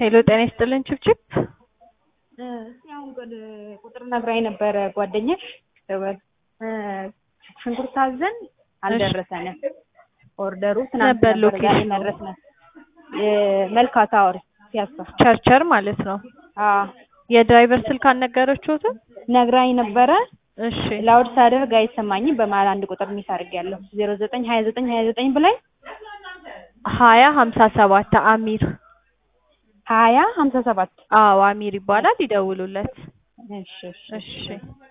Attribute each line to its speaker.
Speaker 1: ሄሎ ጤና ይስጥልን ችብችብ
Speaker 2: እስኪ አሁን ቁጥር ነግራኝ ነበረ ጓደኛሽ ደወል ሽንኩርት አዘን አልደረሰንም። ኦርደሩ ትናንት
Speaker 1: ነበር
Speaker 2: ነበር ዛሬ
Speaker 1: ሎኬሽኑ?
Speaker 2: መድረስ ነው። መልካታ ወር ሲያሳ
Speaker 1: ቸርቸር ማለት ነው።
Speaker 2: አዎ
Speaker 1: የድራይቨር ስልክ አልነገረችሁትም?
Speaker 2: ነግራኝ ነበረ።
Speaker 1: እሺ
Speaker 2: ላውድ ሳደርግ አይሰማኝም። በመሀል አንድ ቁጥር ሚስ አድርጌያለሁ። ዜሮ ዘጠኝ ሀያ ዘጠኝ ሀያ ዘጠኝ ብላኝ
Speaker 1: ሀያ ሀምሳ ሰባት አሚር
Speaker 2: ሀያ ሀምሳ ሰባት
Speaker 1: አዎ አሚር ይባላል። ይደውሉለት።
Speaker 2: እሺ እሺ
Speaker 1: እሺ